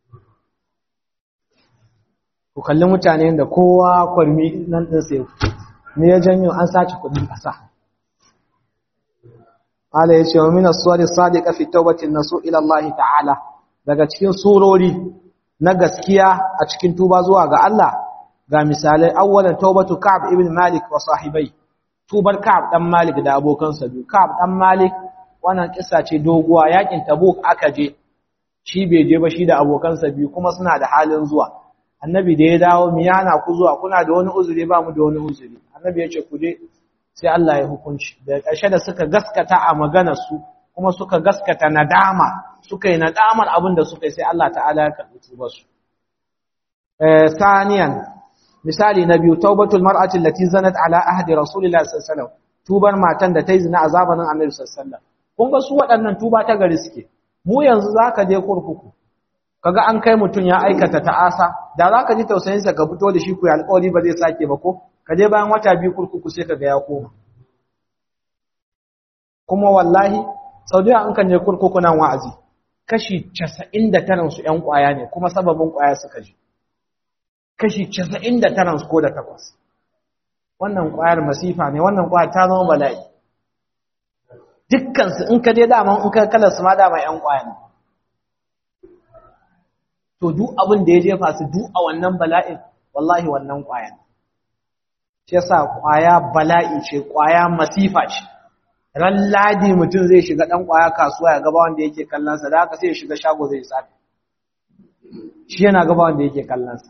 Speaker 1: ku kalli mutane da kowa kwarmi nan ɗin sai me ya janyo an sace kuɗin ƙasa Allah ya ce wa min as-suwari sadiqa fi tawbatin nasu ila Allah ta'ala daga cikin surori na gaskiya a cikin tuba zuwa ga Allah ga misalai awwalan tawbatu Ka'b ibn Malik wa sahibai tubar Ka'b dan Malik da abokansa biyu Ka'b dan Malik wannan kissa ce doguwa yakin Tabuk aka je shi bai je ba shi da abokansa biyu kuma suna da halin zuwa annabi da ya dawo miyana ku zuwa kuna da wani uzuri ba mu da wani uzuri annabi ya ce ku je sai Allah ya hukunci da ƙarshe da suka gaskata a maganar su kuma suka gaskata nadama suka yi nadamar abin da suka yi sai Allah ta'ala ya karɓi tubar su eh saniyan misali na biyu taubatul mar'ati allati zanat ala ahdi rasulillahi sallallahu alaihi wasallam tubar matan da ta yi zina a zamanin annabi sallallahu alaihi wasallam kun ga su waɗannan tuba ta gari suke mu yanzu zaka je kurkuku kaga an kai mutun ya aikata ta'asa da zaka ji tausayin sa ka fito da shi ku ya alƙawari ba zai sake ba ko ka je bayan wata biyu kurkuku sai kaga ya koma kuma wallahi saudiya an kan je kurkuku nan wa'azi kashi 99 su ƴan ƙwaya ne kuma sababin ƙwaya suka je kashi 99 su ko da takwas wannan ƙwayar masifa ne wannan ƙwayar ta zama bala'i dukkan su in ka je dama in ka kala su ma dama ƴan ƙwaya ne to duk abin da ya jefa su duk a wannan bala'in wallahi wannan ƙwaya ne shi yasa ƙwaya bala'i ce ƙwaya masifa ce ran ladi mutum zai shiga ɗan ƙwaya kasuwa ya gaba wanda yake kallonsa da haka sai ya shiga shago zai sata shi yana gaba wanda yake kallonsa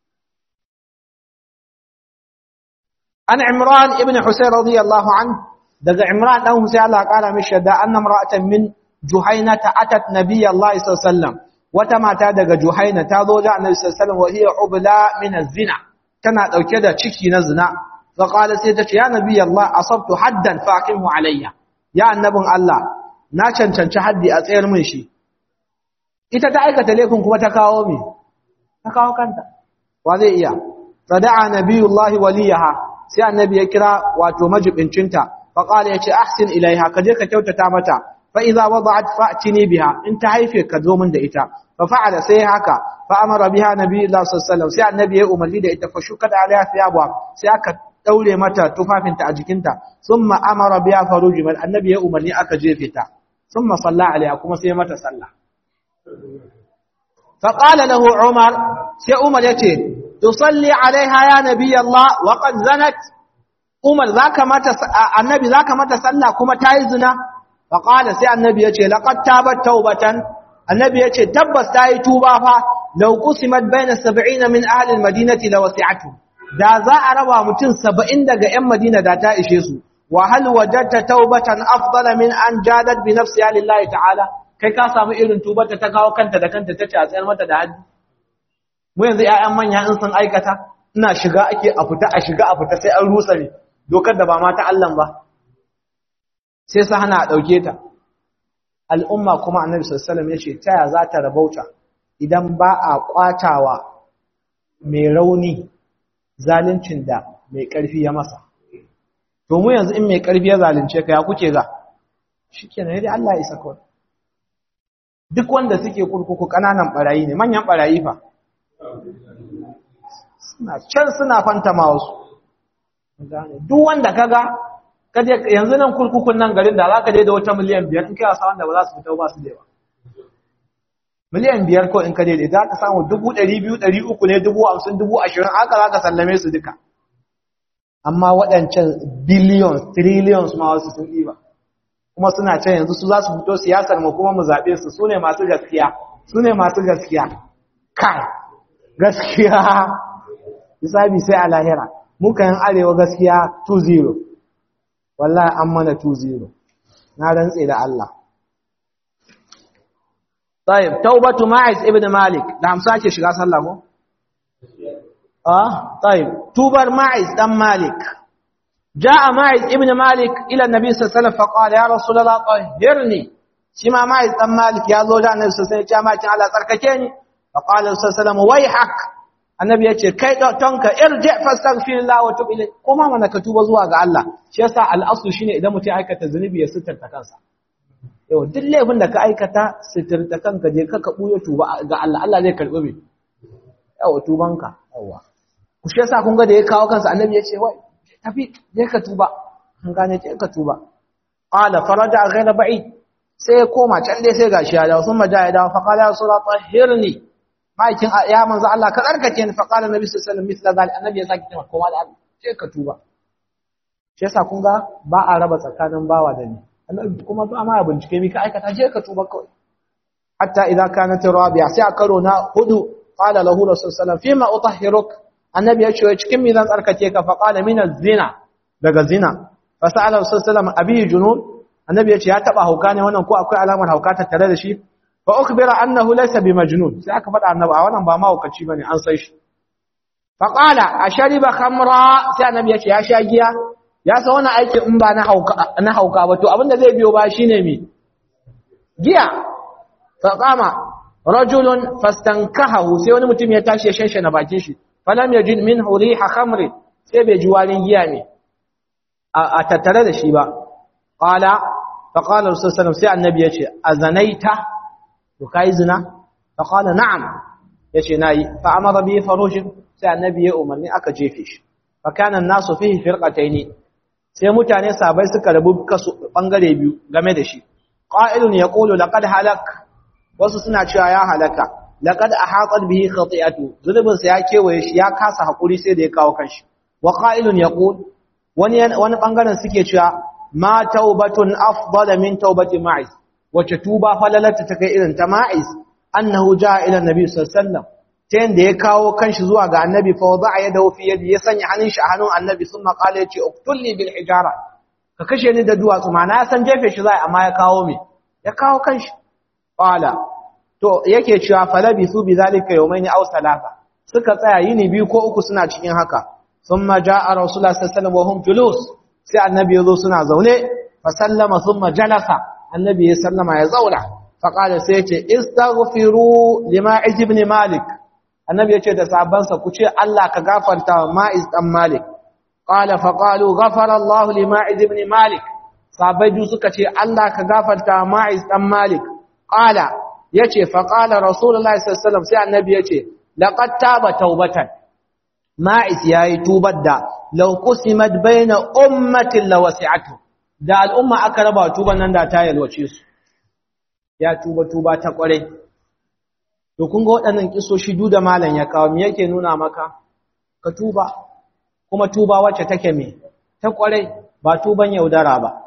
Speaker 1: an imran ibn husayn radiyallahu an daga imran dan husayn Allah kara mishi da annam ra'atan min juhaina ta atat nabiyallahi sallallahu alaihi wasallam wata mata daga juhaina ta zo da annabi sallallahu alaihi wasallam wa hiya ubla min az-zina tana dauke da ciki na zina fa qala sai ta ce ya nabiyallahi asabtu haddan faqimhu alayya ya annabin Allah na cancanci haddi a tsayar min shi ita ta aikata laifin kuma ta kawo me ta kawo kanta wa zai iya fada'a nabiyullahi waliyaha sai annabi ya kira wato majibincinta fa qala yace ahsin ilaiha kaje ka kyautata mata fa idza wada'at fa'tini biha in ta haife ka zo min da ita fa fa'ala sai haka fa amara biha nabiyullahi sallallahu alaihi wasallam sai annabi ya umarni da ita fa shukat alaiha thiyabha sai aka daure mata tufafinta a jikinta thumma amara biha farujiman annabi ya umarni aka jefe ta thumma salla alaiha kuma sai mata sallah fa qala lahu umar sai umar yace tusalli alaiha ya nabiy Allah wa qad zanat umar zaka mata annabi zaka mata sallah kuma tayi zina fa qala sai annabi yace laqad tabat tawbatan annabi yace tabbas tayi tuba fa law qusimat baina 70 min ahli almadinati lawasi'atu da za a raba mutum 70 daga ƴan madina da ta ishe su wa hal wajadta tawbatan afdala min an jadat bi nafsiha lillahi ta'ala kai ka samu irin tubarta ta kawo kanta da kanta tace a tsayar mata da haddi mu yanzu ƴaƴan manya in sun aikata ina shiga ake a fita a shiga a fita sai an rusa ne dokar da ba ma ta Allah ba sai sa hana a dauke ta al'umma kuma annabi sallallahu alaihi wasallam yace taya za ta rabauta idan ba a kwatawa mai rauni zaluncin da mai karfi ya masa to mu yanzu in mai karfi ya zalunce ka ya kuke ga shikenan dai Allah ya isa kawai duk wanda suke kurkuku kananan barayi ne manyan barayi fa suna can suna fantama wasu duk wanda kaga kaje yanzu nan kurkukun nan garin da zaka je da wata miliyan biyar in kai wasa wanda ba za su fita ba su da yawa miliyan biyar ko in ka je da ka samu dubu ɗari biyu ɗari uku ne dubu hamsin dubu ashirin haka za ka sallame su duka amma waɗancan billions trillions ma wasu sun ɗiba kuma suna can yanzu su za su fito siyasar mu kuma mu zaɓe su su ne masu gaskiya su ne masu gaskiya kai gaskiya hisabi sai a lahira muka yin arewa gaskiya 2-0 wallahi an mana 2-0 na rantse da Allah طيب توبة ماعز ابن مالك da hamsa ke shiga sallah ko ah طيب توبر ماعز دم مالك جاء ماعز ابن مالك الى النبي صلى الله عليه وسلم فقال يا رسول الله طهرني شما ماعز دم مالك يا زوج النبي صلى الله عليه وسلم جاء ماعز على تركتني فقال صلى الله عليه وسلم ويحك annabi ya ce kai tonka irji fastaghfirullah wa tub ilay kuma mana ka tuba zuwa ga Allah shi yasa al'asu shine idan mutum aikata zunubi ya sitarta kansa yau duk laifin da ka aikata sitirta kanka je ka buya tuba ga Allah Allah zai karbi me yau tubanka yawa ku shi yasa kun ga da ya kawo kansa annabi ya ce wai tafi je ka tuba an gane je ka tuba qala faraja ghayra ba'id sai ya koma can dai sai gashi ya dawo sun maja ya dawo fa qala ya rasulullah tahhirni ma'aikin ya manzo Allah ka tsarkake ni fa qala nabi sallallahu alaihi wasallam misla zalik annabi ya saki cewa koma da Allah je ka tuba shi yasa kun ga ba a raba tsakanin bawa da ni kuma ba ma bincike mi ka aikata je ka tuba kawai hatta idza kanat rabi'a sai a karo na hudu qala lahu rasul sallallahu fima utahhiruk annabi ya ce cikin mi zan tsarkake ka fa qala min zina daga zina fa sa'ala rasul sallallahu abi junun annabi ya ce ya taba hauka ne wannan ko akwai alamar hauka tattare da shi fa ukhbira annahu laysa bi majnun sai aka faɗa annabi a wannan ba mahaukaci bane an sai shi fa qala ashariba khamra sai annabi ya ce ya sha giya ya san wani aikin in ba na hauka ba to abinda zai biyo ba shine mi giya fa qama rajulun fastankahu sai wani mutum ya tashi ya shanshana bakin shi falam yajid minhu riha khamr sai bai ji warin giya ne a tattare da shi ba qala fa qala rasul sallallahu sai annabi yace azanaita to kai zina fa qala na'am yace nayi fa amara bi farujin sai annabi ya umarni aka jefe shi fa kana an-nasu fihi firqataini sai mutane sabai suka rabu kasu bangare biyu game da shi qa'ilun yaqulu laqad halak wasu suna cewa ya halaka laqad ahatat bihi khati'atu zulubin sa ya kewaye shi ya kasa hakuri sai da ya kawo kanshi wa qa'ilun yaqul wani wani bangaren suke cewa ma taubatun afdala min taubati ma'iz wace tuba falalata ta kai irin ta ma'iz annahu jaa ila nabi sallallahu alaihi wasallam ta yadda ya kawo kanshi zuwa ga annabi fa wada ya dawo fi yadi ya sanya hannun shi a hannun annabi sun maƙala ya ce uktulli bil hijara ka kashe ni da duwatsu ma na san jefe shi zai amma ya kawo me ya kawo kanshi qala to yake cewa falabi su bi zalika yawmayn aw salasa suka tsaya yini biyu ko uku suna cikin haka thumma jaa rasulullah sallallahu alaihi wasallam wa hum julus sai annabi yazo suna zaune fa sallama thumma jalasa annabi ya sallama ya zauna fa qala sai ya ce istaghfiru lima ibn malik annabi ya ce da sabansa ku ce Allah ka gafarta wa ma'iz dan malik qala fa qalu ghafara Allah li ma'iz ibn malik sabai du suka ce Allah ka gafarta wa ma'iz dan malik qala yace fa qala rasulullahi sallallahu alaihi wasallam sai annabi yace laqad taba taubatan ma'iz yayi tubar da law qusimat baina ummatin lawasi'atu da al'umma aka raba tuban nan da ta yalwace su ya tuba tuba ta kware to kun ga waɗannan kisoshi duk da malam ya kawo me yake nuna maka ka tuba kuma tuba wacce take me ta kwarai ba tuban yaudara ba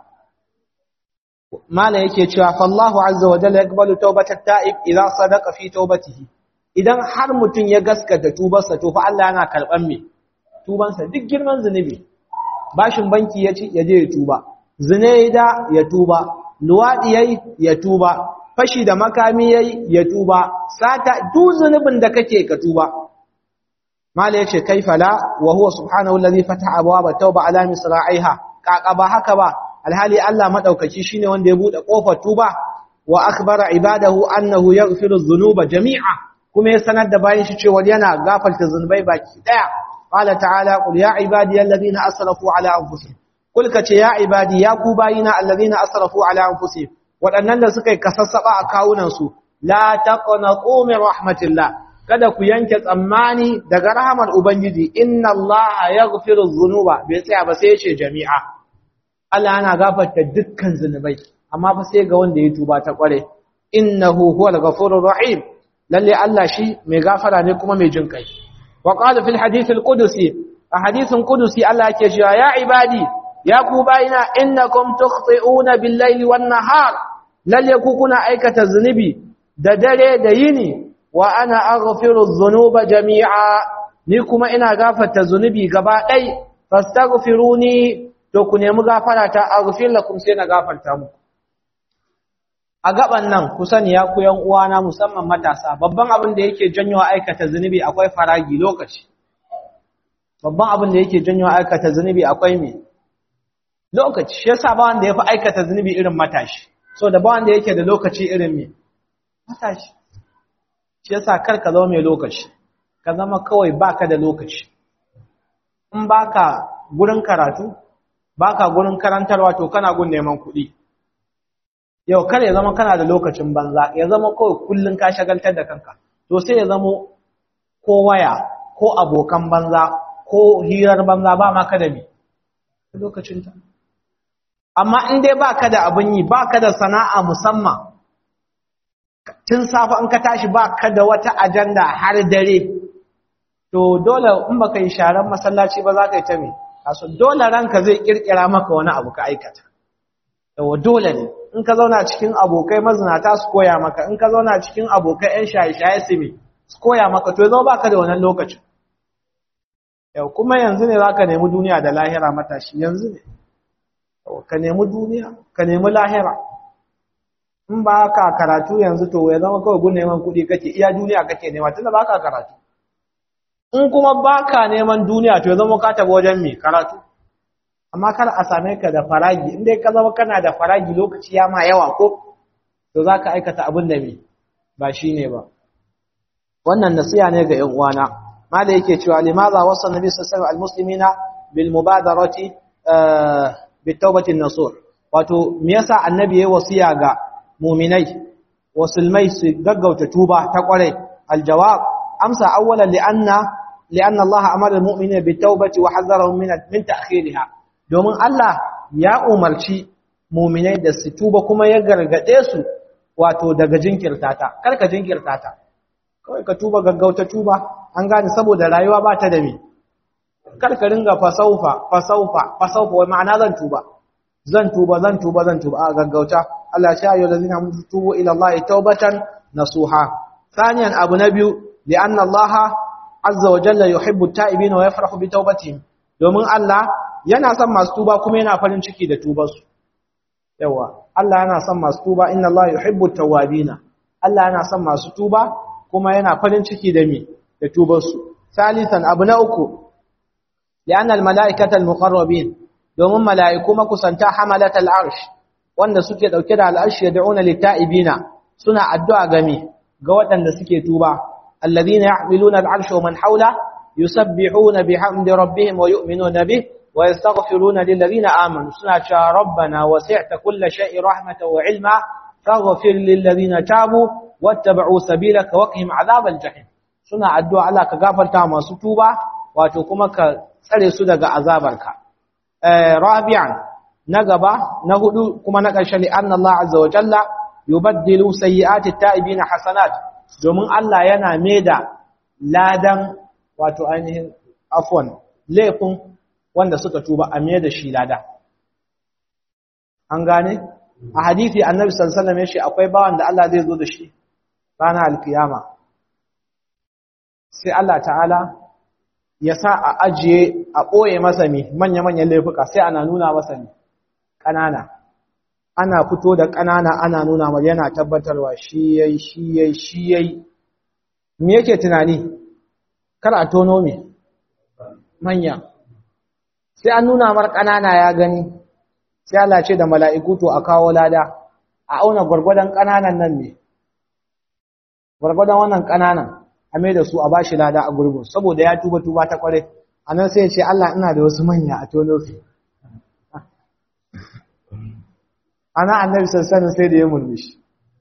Speaker 1: malam yake cewa fallahu azza wa jalla yaqbalu tawbatat ta'ib idza sadaqa fi tawbatihi idan har mutun ya gaskata tubarsa to fa Allah yana karban me tubansa duk girman zunubi bashin banki ya ci ya je ya tuba zine da ya tuba luwadi yayi ya tuba fashi da makami yayi ya tuba sata duk zunubin da kake ka tuba mala yace kaifa la wa huwa subhanahu alladhi fataha abwaaba tauba ala misra'iha kaka ba haka ba alhali Allah madaukaki shine wanda ya bude kofar tuba wa akhbara ibadahu annahu yaghfiru dhunuba jami'a kuma ya sanar da bayin shi cewa yana gafarta zunubai baki daya qala ta'ala qul ya ibadiyal ladina asrafu ala anfusihim kul kace ya ibadi ya ku bayina alladina asrafu ala anfusihim wadannan da suka yi kasassaba a kawunan su la taqnatu min rahmatillah kada ku yanke tsammani daga rahamar ubangiji inna allaha yaghfiru dhunuba bai tsaya ba sai ya ce jami'a Allah yana gafarta dukkan zunubai amma fa sai ga wanda ya tuba ta kware innahu huwal ghafurur rahim lalle Allah shi mai gafara ne kuma mai jin kai wa qala fil hadith al qudusi a hadithin qudusi Allah yake cewa ya ibadi ya ku bayina innakum tukhti'una bil layli wan nahar lalle ku kuna aikata zunubi da dare da yini wa ana aghfiru dhunuba jami'a ni kuma ina gafarta zunubi gaba ɗai fastaghfiruni to ku nemi gafara ta aghfir lakum sai na gafarta muku a gaban nan ku sani ya ku yan uwana musamman matasa babban abin da yake janyo aikata zunubi akwai faragi lokaci babban abin da yake janyo aikata zunubi akwai me lokaci shi yasa ba wanda yafi aikata zunubi irin matashi so da ba wanda yake da lokaci irin me matashi shi yasa kar ka zama mai lokaci ka zama kawai baka da lokaci in baka gurin karatu baka gurin karantarwa to kana gun neman kuɗi yau kar ya zama kana da lokacin banza ya zama kawai kullun ka shagaltar da kanka to sai ya zama ko waya ko abokan banza ko hirar banza ba ma ka da me lokacin ta amma in dai baka da abin yi baka da sana'a musamman tun safa in ka tashi baka da wata ajanda har dare to dole in baka yi sharan masallaci ba za ka yi ta me kaso dole ranka zai kirkira maka wani abu ka aikata yawa dole ne in ka zauna cikin abokai mazinata su koya maka in ka zauna cikin abokai ƴan shaye-shaye su me su koya maka to zama baka da wannan lokacin yau kuma yanzu ne zaka nemi duniya da lahira matashi yanzu ne ka nemi duniya ka nemi lahira in ba ka karatu yanzu to ya zama kawai gun neman kuɗi kake iya duniya kake nema tunda ba ka karatu in kuma ba ka neman duniya to ya zama ka taɓa wajen mai karatu amma kar a same ka da faragi in dai ka zama kana da faragi lokaci ya ma yawa ko to za ka aikata abin da mai ba shi ne ba wannan nasiya ne ga ‘yan uwana mala yake cewa limaza wasu nabi sassan al-muslimina bil mubadarati bi taubatin nasur wato me yasa annabi ya wasiya ga muminai wasulmai su gaggauta tuba ta kware aljawab amsa awwalan li'anna li'anna Allah amara al-mu'minina bi tawbati wa hadharahum min min ta'khiriha domin Allah ya umarci muminai da su tuba kuma ya gargade su wato daga jinkirta ta karka jinkirta ta kawai ka tuba gaggauta tuba an gane saboda rayuwa ba ta da me karka ringa fasaufa fasaufa fasaufa wai ma'ana zan tuba zan tuba zan tuba zan tuba a gaggauta Allah ya ayyuhal ladina tubu ila Allah tawbatan nasuha thaniyan abu nabiyu li'anna Allah azza wa jalla yuhibbu at-ta'ibin wa yafrahu bi tawbatihim domin Allah yana son masu tuba kuma yana farin ciki da tubarsu yawa Allah yana son masu tuba inna Allah yuhibbu at-tawwabin Allah yana son masu tuba kuma yana farin ciki da me da tubarsu salisan abu na uku li'anna al-mala'ikata al-muqarrabin domin mala'iku makusanta hamalat al-arsh wanda suke dauke da al-arsh yad'una lit-ta'ibina suna addu'a game ga waɗanda suke tuba alladhina yahmiluna al-arsh wa man hawla yusabbihuna bihamdi rabbihim wa yu'minuna bih wa yastaghfiruna lil-ladhina amanu suna cewa rabbana wasi'ta kulla shay'in rahmatan wa 'ilma faghfir lil-ladhina tabu wattaba'u sabilaka wa qihim 'adhabal jahim suna addu'a Allah ka gafarta masu tuba wato kuma ka tsare su daga azabarka rabi'an na gaba na hudu kuma na ƙarshe li anna Allah azza wa jalla yubaddilu sayyi'ati ta'ibina hasanat domin Allah yana maida ladan wato ainihin afwan laifin wanda suka tuba a maida shi lada an gane a hadisi annabi sallallahu alaihi wasallam yace akwai bawan da Allah zai zo da shi ranar alkiyama sai Allah ta'ala ya sa a ajiye a ɓoye masa mi manya-manyan laifuka sai ana nuna masa mi ƙanana ana fito da ƙanana ana nuna mar yana tabbatarwa shi yayi shi yayi shi yayi me yake tunani kar a tono me manya sai an nuna mar ƙanana ya gani sai Allah ce da mala'iku to a kawo lada a auna gwargwadon ƙananan nan ne gwargwadon wannan ƙananan a mai da su a bashi lada a gurbin saboda ya tuba tuba ta kware a nan sai ya ce Allah ina da wasu manya a tono su ana annabi sassanin sai da ya murmushi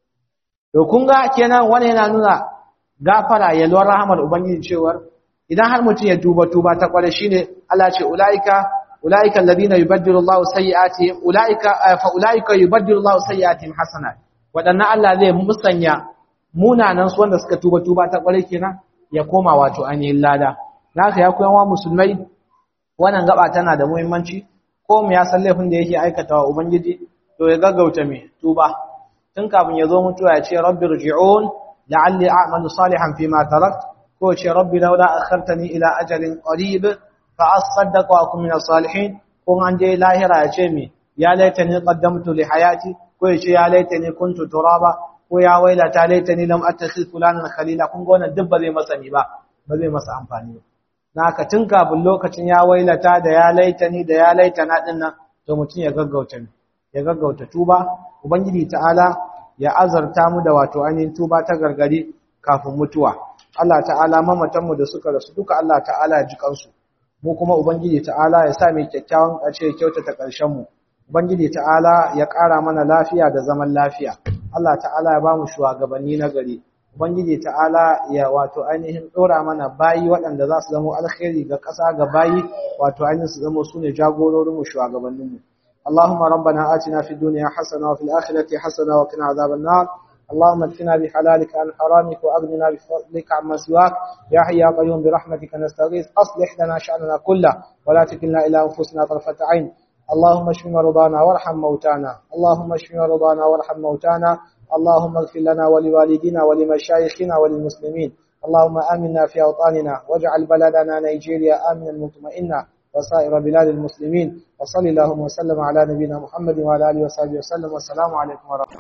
Speaker 1: to kun ga kenan wani yana nuna gafara yalwar rahamar ubangiji cewar idan har mutum ya tuba tuba ta kware shine Allah ce ulaika ulaika alladhina yubaddilu Allahu sayyi'atihim ulaika fa ulaika yubaddilu Allahu sayyi'atihim hasanat wadannan Allah zai musanya munanan su wanda suka tuba tuba ta kware kenan ya koma wato ainihin lada naka ya koyan wa musulmai wannan gaba tana da muhimmanci ko mu ya san laifin da yake aikatawa ubangiji to ya gaggauta me tuba tun kafin ya zo mutuwa ya ce rabbi rji'un la'alli a'malu salihan fima tarakt ko ce rabbi laula akhartani ila ajalin qarib fa asaddaq wa akun min salihin ko an je lahira ya ce me ya laitani qaddamtu li hayati ko ya ce ya laitani kuntu turaba ko ya wailata laitani lam attakhidh fulanan khalila kun ga wannan duk ba zai masa ni ba ba zai masa amfani ba naka tun kafin lokacin ya wailata da ya laitani da ya laitana dinnan to mutun ya gaggauta ya gaggauta tuba ubangiji ta'ala ya azarta mu da wato ainihin tuba ta gargari kafin mutuwa Allah ta'ala mamatanmu da suka rasu duka Allah ta'ala ya ji kansu mu kuma ubangiji ta'ala ya sa mai kyakkyawan ƙarshe ya kyautata ƙarshen mu ubangiji ta'ala ya ƙara mana lafiya da zaman lafiya Allah ta'ala ya ba mu shugabanni na gari ubangiji ta'ala ya wato ainihin dora mana bayi waɗanda za su zama alkhairi ga ƙasa ga bayi wato ainihin su zama su ne jagororin mu shugabannin mu اللهم ربنا آتنا في الدنيا حسنة وفي الآخرة حسنة وقنا عذاب النار اللهم اكفنا بحلالك عن حرامك وأغننا بفضلك عما سواك يا حي يا قيوم برحمتك نستغيث أصلح لنا شأننا كله ولا تكلنا إلى أنفسنا طرفة عين اللهم اشف مرضانا وارحم موتانا اللهم اشف مرضانا وارحم موتانا اللهم اغفر لنا ولوالدينا ولمشايخنا وللمسلمين اللهم آمنا في أوطاننا واجعل بلدنا نيجيريا آمنا مطمئنا وسائر بلاد المسلمين وصلى اللهم وسلم على نبينا محمد وعلى اله وصحبه وسلم والسلام عليكم ورحمه